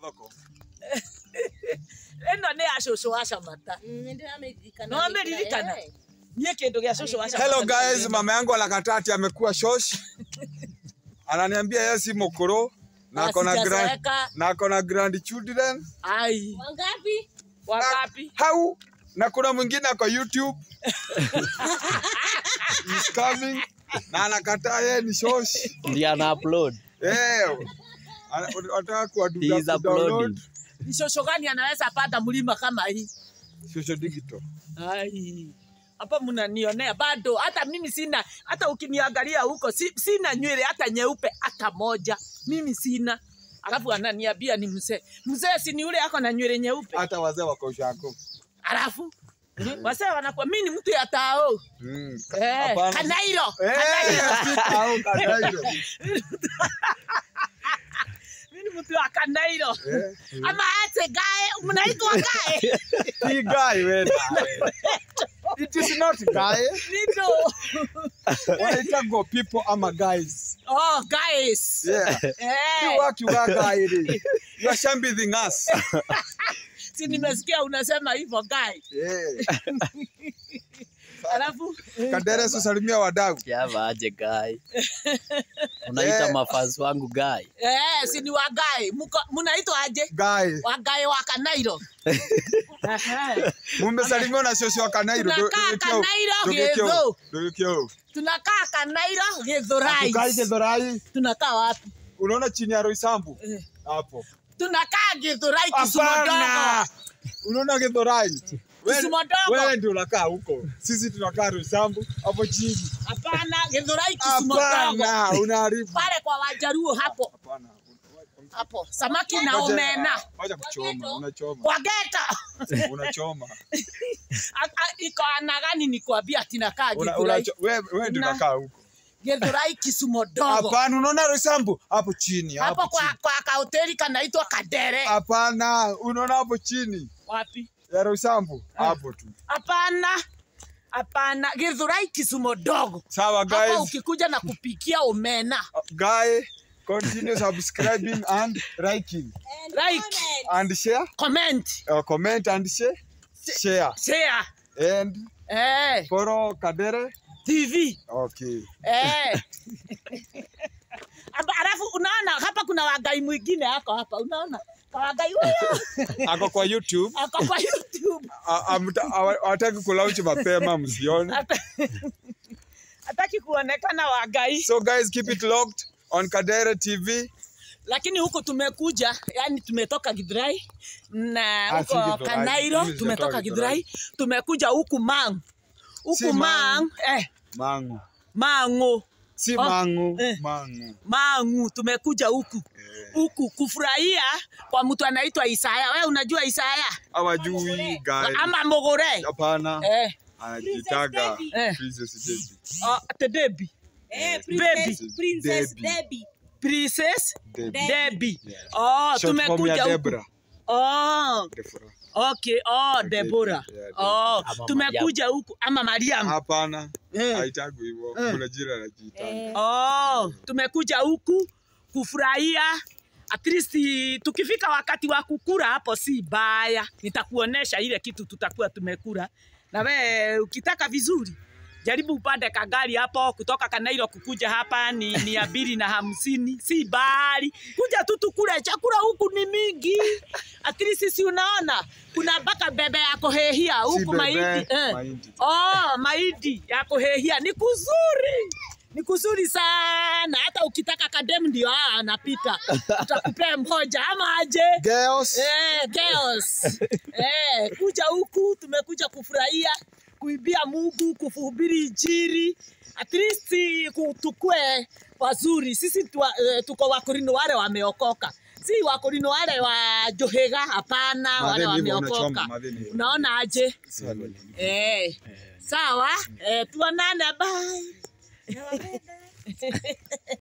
thoko ĩno nĩ ya cũcũ wa camata no ameriririkana niĩ kĩndũ gĩa cũcũ wa hello Shamata guys mama yangu anakataa ati amekuwa shosh ananiambia yeye si mokoro na ako na grand Sijazeeka. na ako na grandchildren ai Wangapi? wangapi hau na kuna mwingine ako youtube He's coming na anakataa yeye ni shosh Ndiye ana upload. eh ana- anataka He kuwaduda is kudownload uploading. ni cũcũ gani anaweza panda mlima kama hii social digital ai hapa mnanionea bado hata mimi sina hata ukiniangalia huko si, sina nywele hata nyeupe hata moja mimi sina alafu ananiambia ni mzee mzee si ni yule ako na nywele nyeupe hata wazee wako shako alafu wase wanakuwa mi ni mtu ya tao mm. eh, Hapana. kanairo Eh, au kadairo. mi ni mtu wa kanairo Eh, ama ate gae mnaitwa gae si guy wewe. It is not guy. nito Wanaita go people ama guys. oh guys Yeah. You eh, work you work guy. really. You are shambithing us. si nimesikia unasema hivyo gae Yeah. alafu Kadere susalimia wadau. Yava aje guy. Unaita Eh. mafans wangu guy. Eh, si ni wagae Muko- munaitwa aje Guy. wagae wa kanairo Ehe. Mumesalimiwa na shosho wa Kanairo. Tunakaa Kanairo, Githu. Dogekio. tunakaa kanairo Tukai githurai Gedhorai. tunakaa wapi Unaona chini ya Roysambu? Eh. Hapo. tunakaa githurai kisumu dogo Hapana. Unaona Gedhorai? Wewe- Kisumu dogo. Wewe ndio unakaa huko. Sisi tunakaa Roysambu hapo chini. hapana githurai kisumu dogo Hapana, unaharibu. pale kwa wajaruo hapo Hapana. hapo samaki na Ngoja- omena Ngoja kuchoma, unachoma. kwa geta Unachoma. A- a- iko ana gani nikwambia tinakaa Una- githurai unacho- Wewe wewe ndio Na- unakaa huko. githurai kisumu dogo Hapana, unaona Roysambu hapo chini, hapo hapo kwa, chini. kwa kahoteli kanaitwa kadere Hapana, unaona hapo chini wapi ya Roysambu hapo tu. hapana hapana githurai kisumu dogo Sawa hapa guys. ukikuja na kupikia omena Guy, continue subscribing and liking And Like. comment. and share, comment uh, comment and share, share share and eh, follow Kadere. tv Okay. eh. Aba- alafu unaona hapa kuna wagai mwingine ako hapa unaona kawagai huyo Ako kwa YouTube. ako kwa youtube A- amta- awa- Hawataki kulaunch mapema msione. Hata- hataki kuonekana wagai So guys, keep it locked on Kadere TV. lakini huku tumekuja yani tumetoka githurai na Ah, si huko Githurai. kanairo Mimi tumetoka sijatoka githurai tumekuja huku mang Si huku Mang. mang eh, Mangu. mango Si Oh, mangu, eh. mangu. mangu tumekuja huku huku kufurahia kwa mtu anaitwa Isaya. Wewe unajua Isaya Hawajui guys. ama Mogore Hapana. eh, Anajitaga Princess Eh. Princess Debbie. uh, Tedebi Eh, Baby. Princess, Princess Debbie. Debbie. Princess Debbie. Debbie. Oh, Short form ya tumekuja huku. Debra. Oh, Deborah. okay. Oh, Okay, Deborah. yeah, Oh, Ama tumekuja huku ama Mariam. Hapana. Eh. Haitagwi hivyo. Eh. Kuna jina anajiita. Eh, Oh, tumekuja huku kufurahia at least tukifika wakati wa kukura hapo si baya, nitakuonesha ile kitu tutakuwa tumekura, na we ukitaka vizuri jaribu upande kagari hapo kutoka Kanairo kukuja hapa ni mia mbili na hamsini, si bali kuja tu tukule chakula huku ni mingi. At least si unaona kuna mpaka bebe ya kuhehia Si huku bebe, mahindi eh. mahindi. Oh, mahindi ya kuhehia ni kuzuri, ni kuzuri sana. Hata ukitaka kadem ndio aa anapita, utakupea mmoja ama aje? Girls. Eh, girls. eh, kuja huku tumekuja kufurahia kuibia Mungu, kuhubiri Injili, at least ku- tukue wazuri. Sisi tuwa, eh, tuko Wakorino wale wameokoka, si Wakorino wale wa Johega, hapana, wale Madheni hivyo wameokoka. unachoma, madheni hivyo. Unaona aje? Sawa. Eh, sawa. Eh, tuonane, bye.